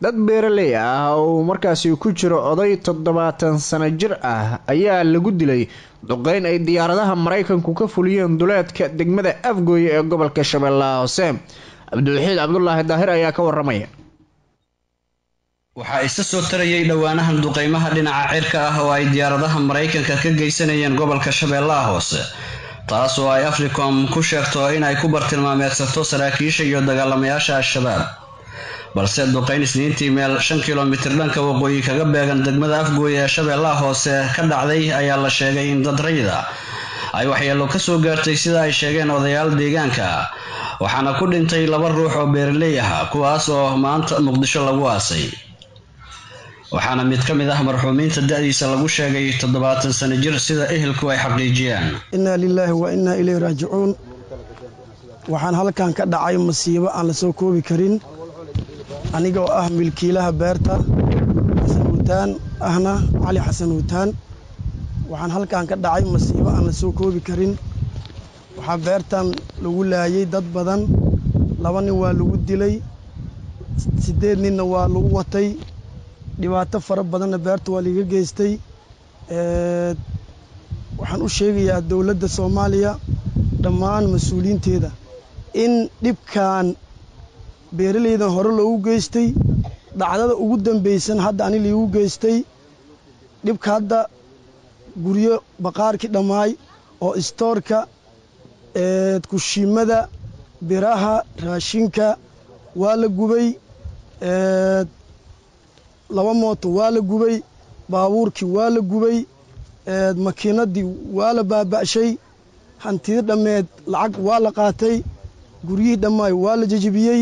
dad beeraley ah oo markaasi ku jiro oday toddobaatan sano jir ah ayaa lagu dilay duqeyn ay diyaaradaha maraykanku ka fuliyeen duleedka degmada afgooye ee gobolka shabeellaha hoose cabdiwaxiid cabdulaahi daahir ayaa ka waramaya waxaa isa soo tarayay dhowaanahan duqeymaha dhinaca cirka ah oo ay diyaaradaha maraykanka ka geysanayeen gobolka shabeellaha hoose taas oo ay africom ku sheegto inay ku bartilmaameedsato saraakiisha iyo dagaalamayaasha al-shabaab balse duqeyn isniintii meel shan kilomitir dhanka waqooyi kaga beegan degmada afgooye ee shabeellaha hoose ka dhacday ayaa la sheegay in dad rayida ay waxyeelo kasoo gaartay sida ay sheegeen odayaal deegaanka waxaana ku dhintay laba ruux oo beeraley ah kuwaas oo maanta muqdisho lagu aasay waxaana mid ka mid ah marxuumiinta da-diisa lagu sheegay toddobaatan sano jir sida ehelku ay xaqiijiyaan innaa lilaahi wa innaa ilayhi raajicuun waxaan halkan ka dhacay masiibo aan la soo koobi karin aniga oo ah milkiilaha beerta xasan huutaan ahna cali xasan huutaan waxaan halkan ka dhacay masiibo aan la soo koobi karin waxaa beertan lagu laayay dad badan laba nin waa lagu dilay siddeed ninna waa lagu watay dhibaato fara badanna beerta waa liiga geystay waxaan u sheegayaa dowladda soomaaliya dhammaan mas-uuliyiinteeda in dhibkan beeralaydan hore loogu geystay dhacdada ugu dambaysan hadda ani liigu geystay dhibka hadda guryo baqaarkii dhammaay oo istoorka kushiimada biraha raashinka waa la gubay laba mooto waa la gubay baabuurkii waa la gubay makiinadii waa la baaba'shay hantida dhammeed lacag waa la qaatay guryihii dhammaay waa la jejibiyey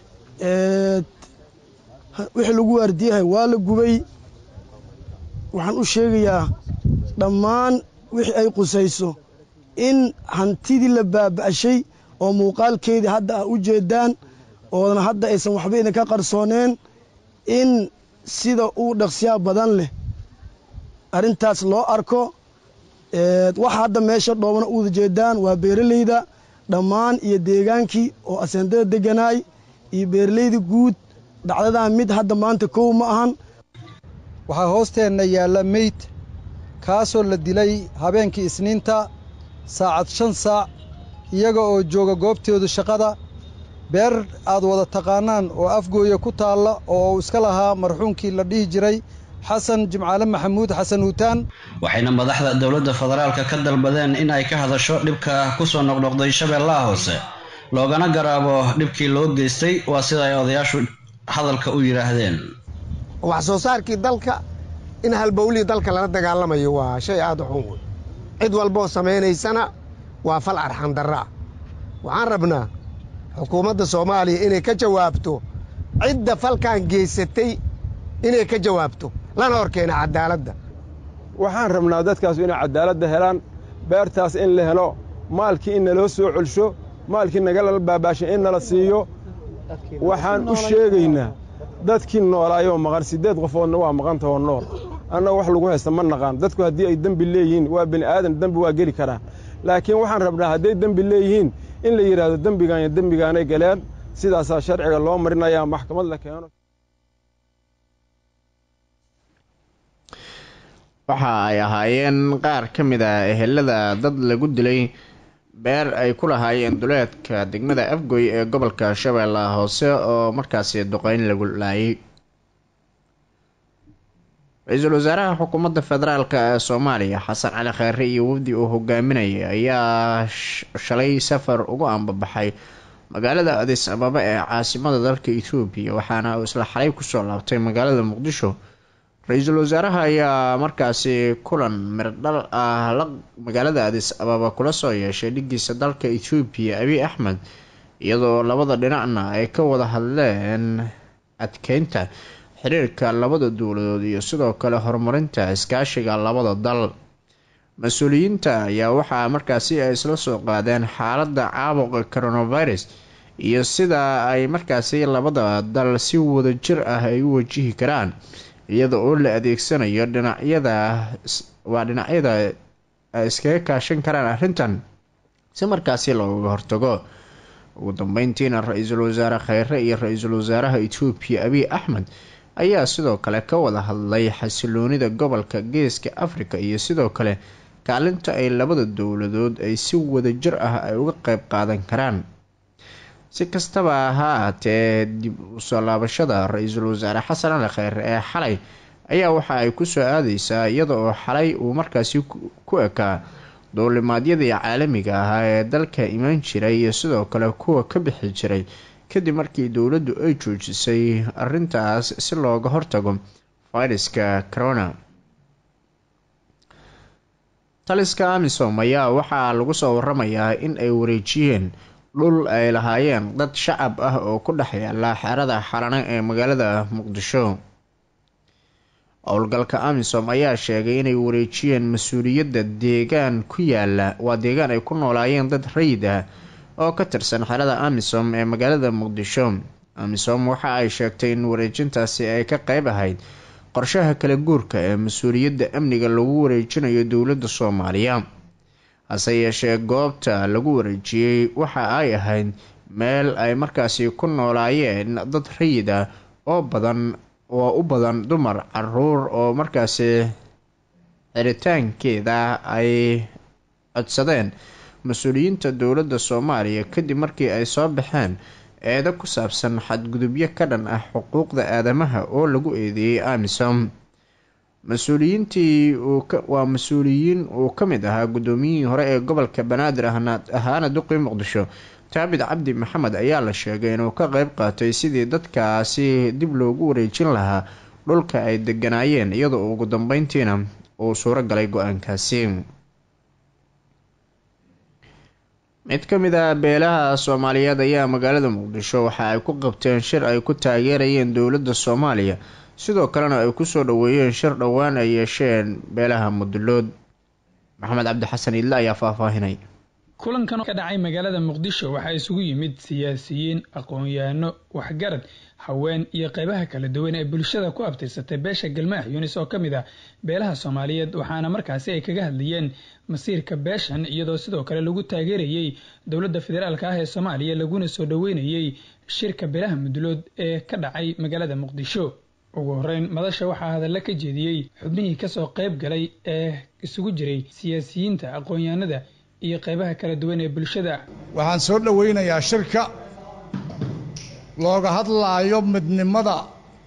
wixii lagu waardiyahay waa la gubay waxaan u sheegayaa dhammaan wixii ay qusayso in hantidii la baaba'shay oo muuqaalkeedii hadda ah u jeedaan oodana hadda aysan waxba idinka qarsooneen in sida uu dhaqsiyaa badan leh arrintaas loo arko waxa hadda meesha dhoobana uwada jeedaan waa beeralayda dhammaan iyo deegaankii oo aseendada deganaay iyo beeralayda guud dhacdadan mid hadda maanta kow ma ahan waxaa hoosteenna yaalla meyd kaasoo la dilay habeenkii isniinta saacad shan saac iyaga oo jooga goobtooda shaqada beer aad wada taqaanaan oo afgooya ku taalla oo uu iska lahaa marxuumkii la dhihi jiray xasan jimcaale maxamuud xasan huutaan waxayna madaxda dowladda federaalka ka dalbadeen in ay ka hadasho dhibka ku soo noqnoqday shabeellaha hoose loogana garaabo dhibkii loo geystay waa sida ay odayaashu hadalka u yidhaahdeen wax soo saarkii dalka in halbowlihii dalka lala dagaalamayo waa shay aad u xun wey cid walboo samaynaysana waa fal arxandarraa waxaan rabnaa xukuumadda soomaaliya inay ka jawaabto cidda falkan geysatay inay ka jawaabto lana horkeena cadaaladda waxaan rabnaa dadkaasu inay cadaaladda helaan beertaas in la helo maalkii in naloo soo celsho maalkii nagala baabaashay in nala siiyo waxaan u sheegaynaa dadkii noolaayoo maqan siddeed qofoodna waa maqantahoo nool annaga wax lagu haysta ma naqaan dadku haddii ay dembi leeyihiin waa bini aadan dembi waa geli karaan laakiin waxaan rabnaa hadday dembi leeyihiin in la yidhaahdo dembigaan iyo dembigaanay galeen sidaasaa sharciga loo marinayaa maxkamad la keeno waxa ay ahaayeen qaar ka mid ah ehelada dad lagu dilay beer ay ku lahaayeen duleedka degmada afgoy ee gobolka shabeellaha hoose oo markaasi duqeyn lagu laayay ra-iisul wasaaraha xukuumadda federaalk ee soomaaliya xasan cali kheyre iyo wafdi uu hogaaminayay ayaa shalay safar ugu ambabaxay magaalada adis ababa ee caasimada dalka etoobiya waxaana uu isla xalay kusoo laabtay magaalada muqdisho ra-iisul wasaaraha ayaa markaasi kulan mirdhal ah la magaalada adis ababa kula soo yeeshay dhigiisa dalka etoobiya abiy axmed iyadoo labada dhinacna ay ka wada hadleen adkeynta xiriirka labada dowladood iyo sidoo kale horumarinta iskaashiga labada dal mas-uuliyiinta ayaa waxaa markaasi ay isla soo qaadeen xaaladda caabuqa coronavirus iyo sida ay markaasi labada dal si wada jir ah ay u wajihi karaan iyada oo la adeegsanayo dhinacyada waa dhinacyada ay iskaga kaashan karaan arrintan si markaasi looga hortago ugu dambeyntiina ra-iisul wasaare kheyre iyo ra-iisul wasaaraha etoobiya abiy axmed ayaa sidoo kale ka wada hadlay xasiloonida gobolka geeska afrika iyo sidoo kale kaalinta ay labada dowladood ay si wadajir ah ay uga qeyb qaadan karaan si kastaba ha ahaatee dib usoo laabashada ra-iisul wasaare xasan ali kheyre ee xalay ayaa waxa ay kusoo aadeysaa iyada oo xalay uu markaasi ku ekaa duulimaadyadii caalamiga ahaa ee dalka imaan jiray iyo sidoo kale kuwa ka bixi jiray kadib markii dowladdu ay joojisay arintaas si looga hortago fayraska corona taliska amisom ayaa waxaa lagu soo waramayaa in ay wareejiyeen dhul ay lahaayeen dad shacab ah oo ku dhex yaala xerada xalane ee magaalada muqdisho howlgalka amisom ayaa sheegay inay wareejiyeen mas-uuliyadda deegaan ku yaala waa deegaan ay ku noolaayeen dad rayid ah oo ka tirsan xerada amisom ee magaalada muqdisho amisom waxa ay sheegtay in wareejintaasi ay ka qeyb ahayd qorshaha kala guurka ee mas-uuliyadda amniga lagu wareejinayo dowladda soomaaliya hase yeeshee goobta lagu wareejiyey waxa ay ahayd meel ay markaasi ku noolaayeen dad rayid ah oo badan oo u badan dumar caruur oo markaasi xiritaankeeda ay codsadeen mas-uuliyiinta dowladda soomaaliya kadib markii ay soo baxeen eedo ku saabsan xadgudubyo ka dhan ah xuquuqda aadamaha oo lagu eedeeyey amisom mas-uuliyiintii waa mas-uuliyiin uu ka mid ahaa guddoomiyihii hore ee gobolka banaadir ahaana duqii muqdisho taabid cabdi maxamed ayaa la sheegay inuu ka qeyb qaatay sidii dadkaasi dib loogu wareejin lahaa dhulka ay deganaayeen iyadoo ugu dambeyntiina uu suuro galay go-aankaasi mid ka mid ah beelaha soomaaliyeed ayaa magaalada muqdisho waxa ay ku qabteen shir ay ku taageerayeen dowladda soomaaliya sidoo kalena ay kusoo dhaweeyeen shir dhowaan ay yeesheen beelaha mudulood maxamed cabdi xasan idle ayaa faahfaahinay kulankan ka dhacay magaalada muqdisho waxaa isugu yimid siyaasiyiin aqoon-yahano waxgarad haween iyo qeybaha kala duwan ee bulshada ku abtirsatay beesha galmaax yunis oo ka mid ah beelaha soomaaliyeed waxaana markaasi ay kaga hadlayeen masiirka beeshan iyadoo sidoo kale lagu taageerayey dowladda federaalk ah ee soomaaliya laguna soo dhaweynayey shirka beelaha mudulood ee ka dhacay magaalada muqdisho ugu horeyn madasha waxaa hadalla ka jeediyey xubnihii kasoo qeyb galay ee isugu jiray siyaasiyiinta aqoon-yahanada iyo qeybaha kala duwan ee bulshada waxaan soo dhoweynayaa shirka looga hadlaayo midnimada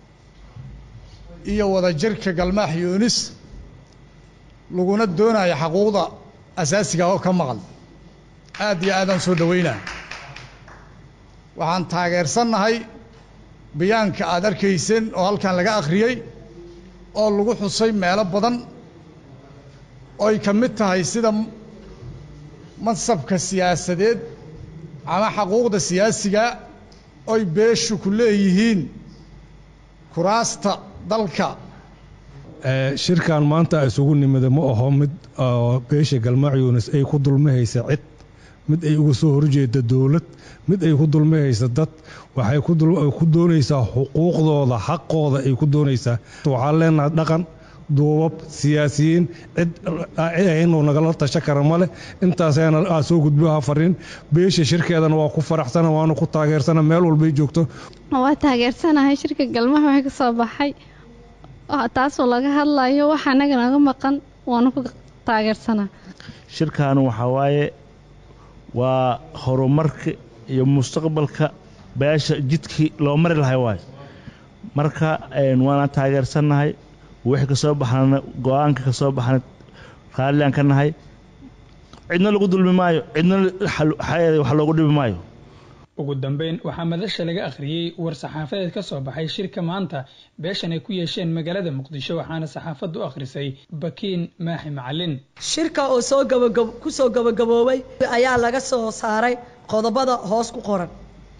iyo wadajirka galmaax yuunis laguna doonayo xaquuqda asaasiga oo ka maqan aad iyo aadaan soo dhoweynaa waxaan taageersannahay bayaanka aad arkayseen oo halkan laga akhriyey oo lagu xusay meelo badan oy ka mid tahay sida mansabka siyaasadeed ama xaquuqda siyaasiga oy beeshu ku leeyihiin kuraasta dalka shirkan maanta isugu nimida ma aho mid beesha galmaac yuunis ay ku dulmahaysa cid mid ay uga soo horjeeda dowlad mid ay ku dulmahaysa dad waxay ku doonaysaa xuquuqdooda xaqooda ay ku doonaysaa waxaan leenahay dhaqan duubab siyaasiyiin cid inuu nagala tasha kara ma leh intaasana aa soo gudbaha fariin beesha shirkeedana waa ku faraxsana waanu ku taageersana meel walbay joogto waa taageersanahay shirka galmaha waxay ka soo baxay taasoo laga hadlayo waxa anaga naga maqan waanu ku taageersanaa shirkan waxaa waaye waa horumarka iyo mustaqbalka beesha jidkii loo mari lahay waayo marka waana taageersannahay wixii ka soo baxana go-aanka ka soo baxana raalliaan ka nahay cidna lagu dulmi maayo cidna wax loogu dhibi maayo ugu dambeyn waxaa madasha laga akhriyey war saxaafadeed ka soo baxay shirka maanta beeshan ay ku yeesheen magaalada muqdisho waxaana saxaafaddu u akhrisay bakiin maaxi macalin shirka oo soo ku soo gabagaboobay ayaa laga soo saaray qodobada hoos ku qoran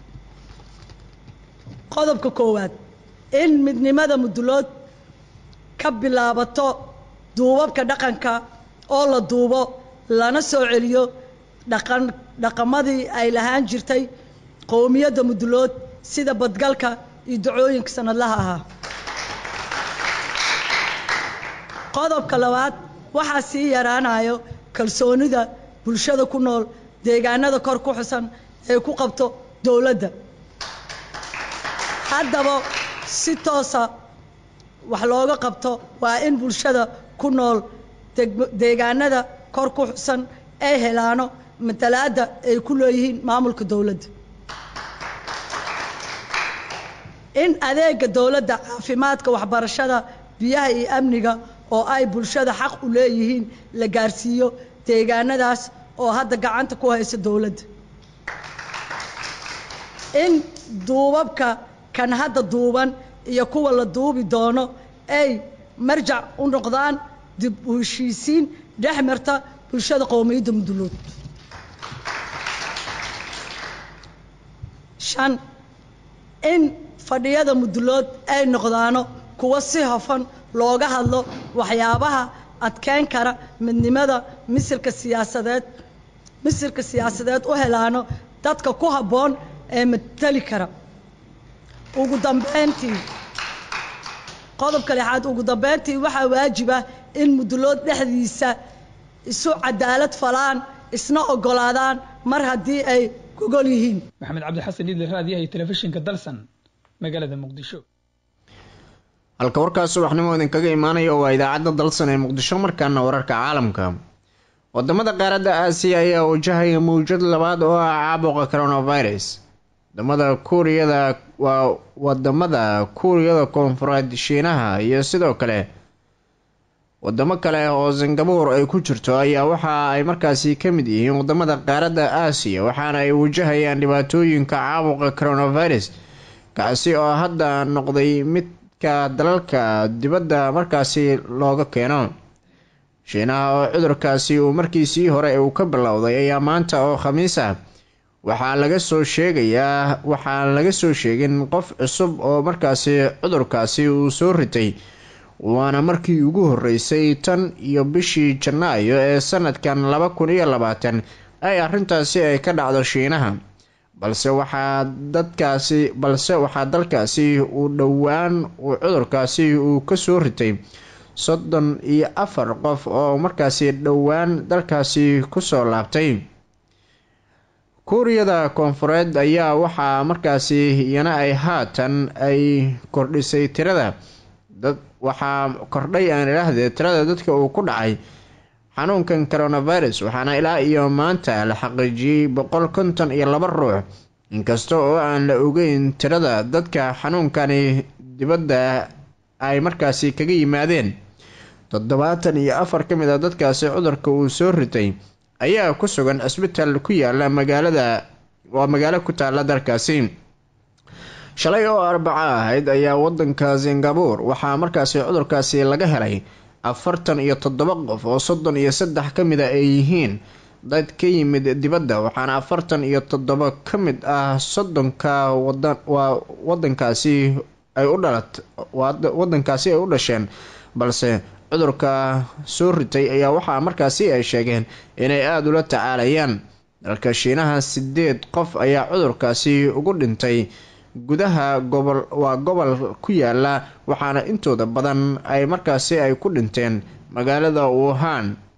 qodobka koowaad in midnimada mudulood ka bilaabato duubabka dhaqanka oo la duubo lana soo celiyo dhaqan dhaqamadii ay lahaan jirtay qowmiyadda mudulood sida badgalka iyo dacooyinka sanadlaha ahaa qodobka labaad waxaa sii yaraanayo kalsoonida bulshada ku nool deegaanada kor ku xusan ee ku qabto dowladda haddaba si toosa wax looga qabto waa in bulshada ku nool deegaanada kor ku xusan ay helaano matalaadda ay ku leeyihiin maamulka dowladda in adeega dowladda caafimaadka waxbarashada biyaha iyo amniga oo ay bulshada xaq u leeyihiin la gaarsiiyo deegaanadaas oo hadda gacanta ku haysa dowladda in duubabka kan hadda duuban iyo kuwa la duubi doono ay marjac u noqdaan dib u heshiisiin dhex marta bulshada qowmiyadda mudulood shan in fadhiyada mudulood ay noqdaano kuwa si hofan looga hadlo waxyaabaha adkeyn kara midnimada misilka siyaasadeed misilka siyaasadeed u helaano dadka ku habboon ee matali kara ugu dambeyntii qodobka lixaad ugu dambeyntii waxaa waajib ah in mudulood dhexdiisa isu cadaalad falaan isna ogolaadaan mar haddii ay gogol yihiin maxamed cabdixasan idle raadiyaha iyo telefishinka dalsan magaalada muqdisho halka warkaas subaxnimo idinkaga imaanaya waa idaacadda dalsan ee muqdisho markaana wararka caalamka wadamada qaaradda aasiya ayaa wajahaya mawjad labaad oo ah caabuqa coronavirus wadamada kuuriyada waa wadamada kuuriyada koonfureed shiinaha iyo sidoo kale wadamo kale oo singabuur ay ku jirto ayaa waxa ay markaasi ka mid yihiin wadamada qaaradda aasiya waxaana ay wajahayaan dhibaatooyinka caabuqa coronavirus kaasi oo hadda noqday midka dalalka dibadda markaasi looga keeno shiinaha oo cudurkaasi uu markiisii hore uu ka bilowday ayaa maanta oo khamiis ah waxaa laga soo sheegayaa waxaan laga soo sheegin qof cusub oo markaasi cudurkaasi uu soo ritay waana markii ugu horeysay tan iyo bishii janaayo ee sanadkan laba kun iyo labaatan ay arrintaasi ay ka dhacdo shiinaha balse waxaa dadkaasi balse waxaa dalkaasi uu dhowaan uu cudurkaasi uu kasoo ritay soddon iyo afar qof oo markaasi dhowaan dalkaasi kusoo laabtay kuuriyada koonfureed ayaa waxaa markaasi iyana ay haatan ay kordhisay tirada dad waxaa kordhay aan idhaahdee tirada dadka uu ku dhacay xanuunkan coronavirus waxaana ilaa iyo maanta la xaqiijiyey boqol konton iyo laba ruux inkasta oo aan la ogeyn tirada dadka xanuunkani dibadda ay markaasi kaga yimaadeen toddobaatan iyo afar ka mid a dadkaasi cudurka uu soo ritay ayaa ku sugan cisbitaal ku yaala magaalada waa magaalo ku taala dalkaasi shalay oo arbaco ahayd ayaa wadanka singabuur waxaa markaasi cudurkaasi laga helay afartan iyo toddoba qof oo soddon iyo saddex ka mid a ay yihiin dad ka yimid dibadda waxaana afartan iyo toddoba ka mid ah soddonka wadan waa wadankaasi ay u dhalat wadankaasi ay u dhasheen balse cudurka soo ritay ayaa waxaa markaasi ay sheegeen inay aada ula tacaalayaan dalka shiinaha sideed qof ayaa cudurkaasi ugu dhintay gudaha gobol waa gobol ku yaala waxaana intooda badan ay markaasi ay ku dhinteen magaalada wuhan